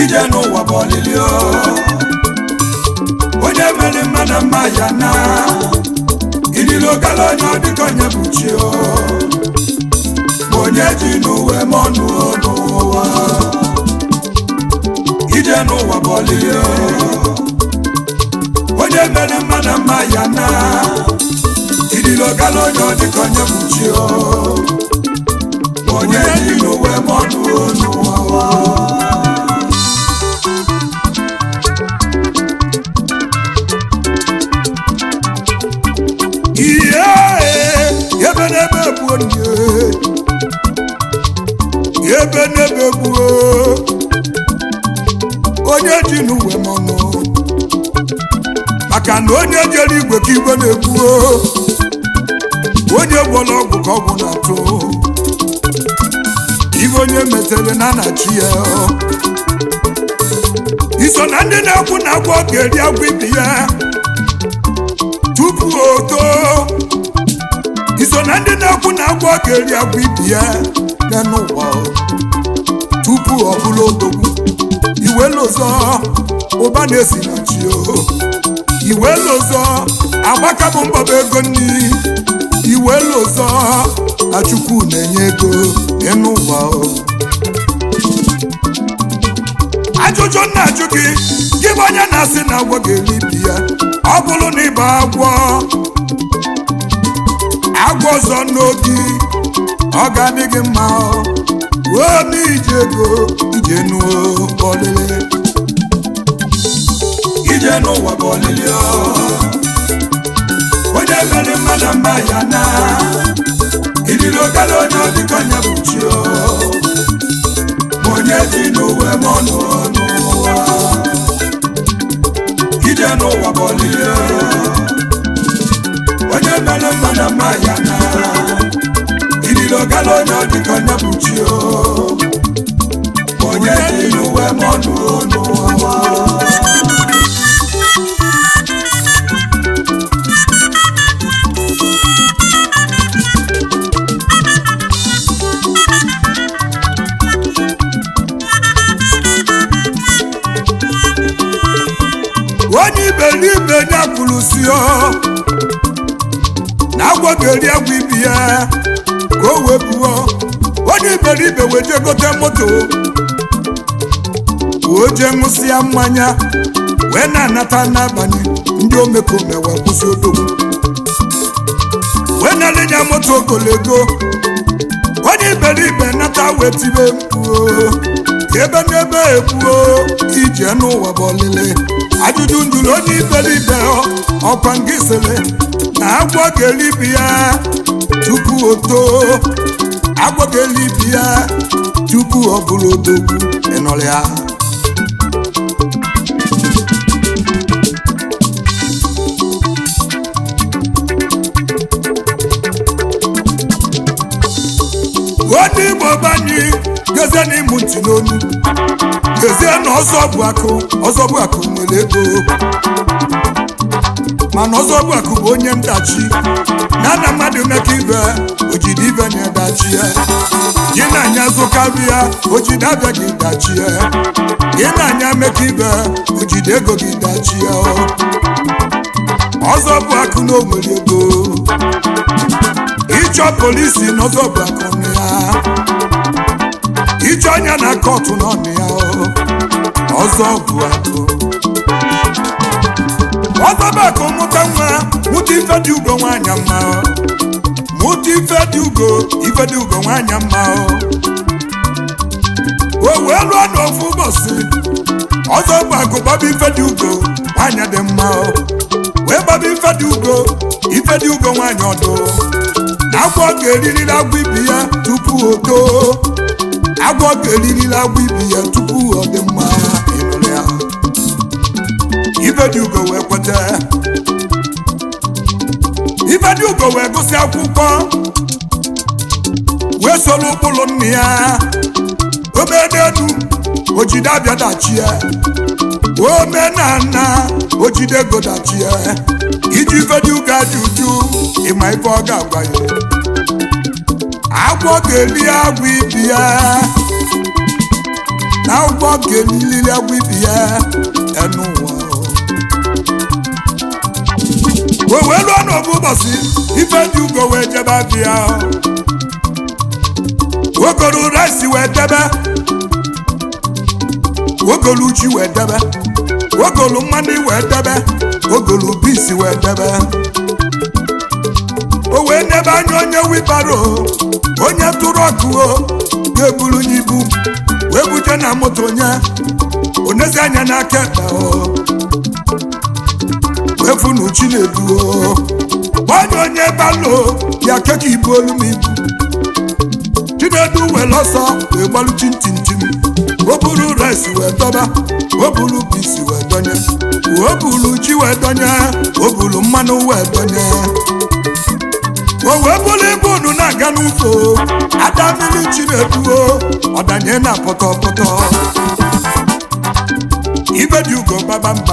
ije n'ụwa bụ ọlịlị o. onye mere mma na mma ya na ililo gala onye ọ dịka onye bụ chi o ma onye ji n'uwe ma ọnụ n'ụwa ije n'ụwa bụ ọlịlị o. onye mere mma na mma ya na ililo gala onye ọ dịka onye bụ chi o ma onye ji n'uwe ma ọnụ n'ụwa ihe ebe n'ebe gbuo nye ebe n'ebe gbuo onye ji n'uwe mọnụ maka na onye jere igwe ka igwe na-egbuo onye gwọrọ ọgwụ ka ọgwụ na-atụ ihe onye metere na anachi ya iso na ndị na-ekwu na agwọ ga-eri agwọ ibi ya tupu o too iso na ndị na-ekwu na agwọ ga-eri agwọ ibi ya ya n'ụwa tupu ọ bụrụ odogwu iwe lụzọ ụba na-esi na chi o iwe lụzọ agbaka bụ mbọba ego nri iwe lụzọ na chukwu na-enye ego n'ụwa o ajụjụ nna ajụ gị gị bụ onye na-asị na agwọ ga-eri ibi ya ọ bụrụ na ịba agwọ agwọ ọzọ n'obi ọ ga-adị gị mma ruo n'ije ego ije nuo ọlịlị ije n'ụwa bụ ọlịlị o. onye mere mmadụ mma ya na ililo gala onye ọ dịka onye bụ chi o ma onye dị n'uwe ma ọnụ n'ụwa ije n'ụwa bụ ọlịlị o. onye mere mmadụ mma ya na ililo gala onye ọ dịka onye bụ chi o ma onye dị n'uwe ma ọnụ n'ụwa onye iberibe ya kwuru si ọ na agwọ ga-eri agwọ ibi ya ka o wee pụọ onye iberibe wee jee gote moto wee jee ṅụsịa mmanya wee na-anata n'abalị ndị omekome wee kwụsị odogwu wee na-alịnya moto ogologo onye iberibe nata wee tibe mkpuo ebe n'ebe egbuo ije n'ụwa bụ ọlịlị ajụjụ njụrụ onye iberibe ọkwa nke sịrị na agwọ ga-elibi ya tupu o too agwọ ga-elibi ya tupu ọ bụrụ odogwu ịnọrọ ya onye igbo banyị gezie n'ịmụ ntị n'onu gezie na ọzọ bụ akụ ọzọ bụ akụ nwere ego mana ọzọ bụ akụ bụ onye ndachi na na mmadụ meka ibe ojide ibe na-edachi ya gị na anya zụkarịa ojide abịa gị dachi ya gị na anya meka ibe ojide ego gị dachi ya ọzọ bụ akụ na o nwere ego ịchọ polisi n'ọzọ bụ akụ na ya ịchọ anya na kọtụ n'ọnụ ya ọzọ bụ akụ ọzọ bụ akụ mụta nwa mụta ife dị ugo nwaanyị mma mụta ife dị ugo ife dị ugo nwaanyị mma o wee lụọ n'ofu ụbọchị ọzọ bụ akụ gbaba ife dị ugo nwaanyị dị mma wee gbaba ife dị ugo ife dị ugo nwaanyị ọdụ na agwọ ga-eririri agwọ ibi ya tupu o too agwọ ga-eririri agwọ ibi ya tupu ọ dị mma ịnụrụ ya ifedi ugo wee kweta ifedi ugo wee gụsị akwụkwọ wee soro ụkpụrụ nna ya omedenu ojide abịa dachie omenana ojide ego dachie iji ifedi ugo aja uju ịma ife ọ ga-agwa ya agwọ ga-eri agwọ ibi ya na agwọ ọ ga-eliliri agwa ibi ya enu ụwa o wee lụọ n'obu ụbọchị ife dị ugo wee jebe abịa ogolu rice wee debe ogolu ji wee debe ogolu mmanụ wee debe ogolu bisi wee debe o wee nebe anya onye wibaro onye tụrụ ọkụ o ga-eburu n'ibu wee buje na moto onye onezi anya n'aka ekpe o wee funu chinedu o gbanye onye balo ya keka ibu olu m ibu chinedu wee lọsọ wee gbalụ chintintim o buru rice wee dọba o buru bisi wee donye o buru ji wee donye o buru mmanụ wee donye o wee bụrụ ibu unu na-aga n'ụzọ ada mmiri chineduo ọdanye na pọtọpọtọ ibe dị ugo gbaba mba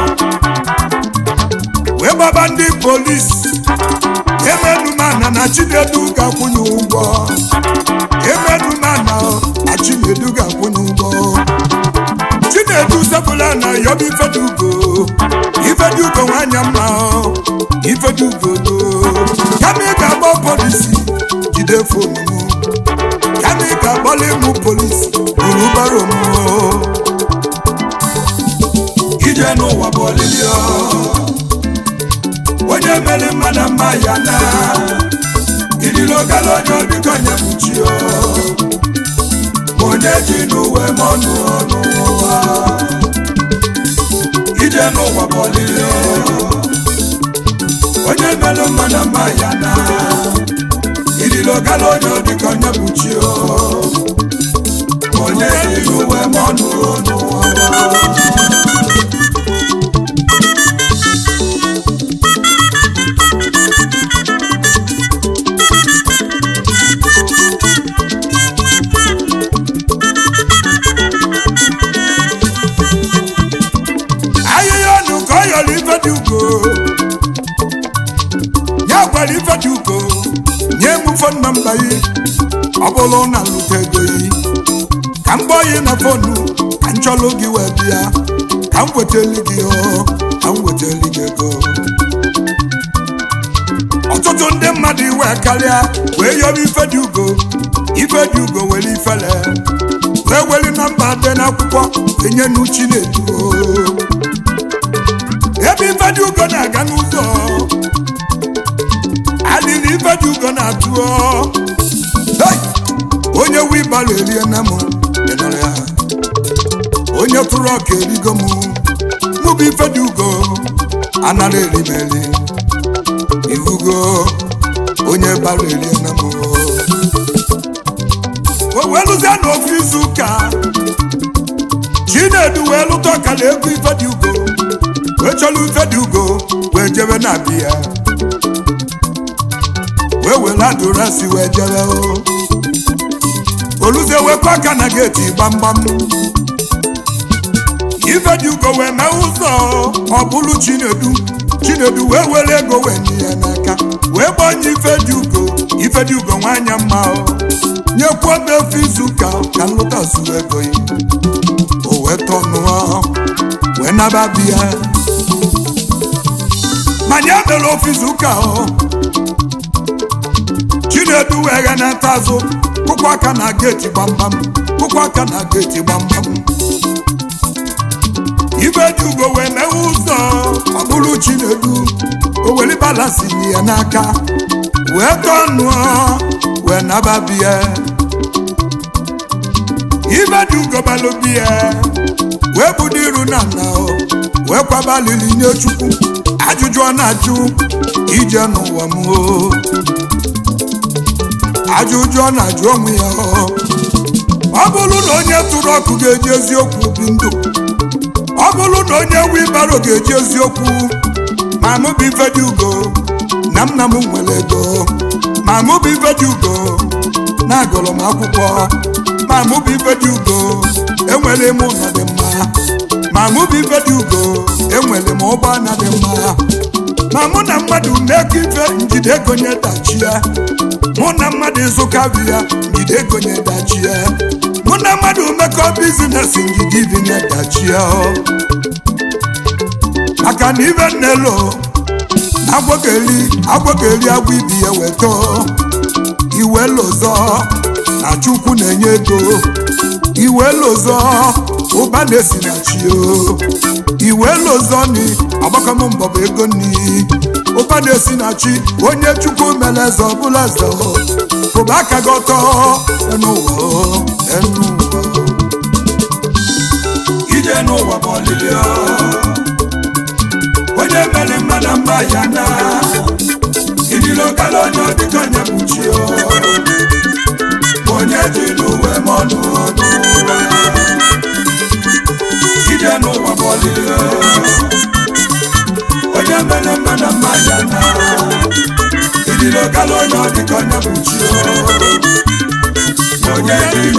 wee gbaba ndị polisi emedumana na chinedu ga-akwụnye ụgwọ emedumana na chinedu ga-akwụnye ụgwọ chinedu sepụla na yọba ifedugo ifedugo nwanya mma ifedugo do kama ị ga-agba polisi jide fonu m kama ị ga-agbalị mụ polisi buru baro m ije n'ụwa bụ olili onye mere mmadụ mma ya na idilogala onye obiko nye mụchi onye ji n'uwe m ọnụ ọnụ ụwa ije n'ụwa bụ olili onye mere mmadụ mma ya na idilogala onye obiko nye mụchi onye ji n'uwe m ọnụ ọnụ ụwa ahịhịa ọnụ ka ọ yọrọ ife dị ugo ya gwara ife dị ugo nye m fon nọmba yi ọ bụrụ na lụta ego yi ka m gbọọ yi na fonu ka m chọlụ gị wee bịa ka m wetali gị o ka m wetali gị ego ọtụtụ ndị mmadụ iwe karịa wee yọrọ ife dị ugo ife dị ugo were ifele wee were nọmba dị n'akwụkwọ enye n'uchi na-eduo ebe ifedi ugo na-aga n'ụzọ adịrị ifedi ugo na-atụọ Hey! onye wibaro erie na m ịnọrọ ya onye tụrụ ọka erigo m mụ bụ ifedi ugo anara eri m eri ihugo onye bara erie na m o wee lụzie n'ofu izu ụka chinedu wee lụta ọkara ego ifedi ugo wee chọrọ ife dị ugo wee jebe na biya wee were adụrasị wee jebe o oluzie wekwa aka na geeti gbamgbam ife dị ugo wee mee ụzọ ọ bụrụ chinedu chinedu wee were ego wee nye ya n'aka wee gbanye ife dị ugo ife dị ugo nwanya mma o nyekwuo m efu izu ụka ka nlụta zuru ego ya o wee tọnụọ wee naba biya manya mere ofisi ụka o chinedu wee gha na-ata azụ kụkwa aka na geeti gbamgbam kụkwa aka na geeti gbamgbam ibe dị ugo wee mewe ụzọ ọ bụrụ chinedu o were balansi nye ya n'aka wee tọnụọ wee naba biya ibe dị ugo balụ biya wee budo iru na nna o wee kwaba lili nye chukwu ajụjụ ọ na-ajụ ije n'ụwa m o ajụjụ ọ na-ajụ onwe ya o ọ bụrụ na onye tụrụ ọkụ ga-eji eziokwu bi ndụ ọ bụrụ na onye wibaro ga-eji eziokwu ma mụ bụ ife dị ugo na nna m nwere ego ma mụ bụ ife dị ugo na agụrụ m akwụkwọ ma mụ bụ ife dị ugo enwere m ụlọ dị mma ma mụ bụ ife dị ugo enwere m ụgbọ na dị mma ma mụ na mmadụ mmekọ ife njide egonye dachie mụ na mmadụ ịzụka ya njide egonye dachie mụ na mmadụ mmekọ ọzọ bizines ngigi vinye dachie maka na ibe nnelo na agwọkeli agwọkeli agwọ ibi ya weto iwe lozọ na chukwu na-enye ego iwe lozọ ụba na-esi na chi o iwe lozọ ni agbakọm mbọbụ ego ni ụba na-esi na chi onye chukwu mere eze ọbụla eze ụba aka gị ọtọ n'ụwa n'ụwa ije n'ụwa bụ ọlịlị onye mere mmadụ mma ya na idilokala onye ọdịka onye kpuchi onye dị n'uwe ma ọnụ n'ụwa ije n'ụwa bụ ọlịlị onye mere mmadụ mma ya na idilokala onye ọdịka onye kpuchi onye dị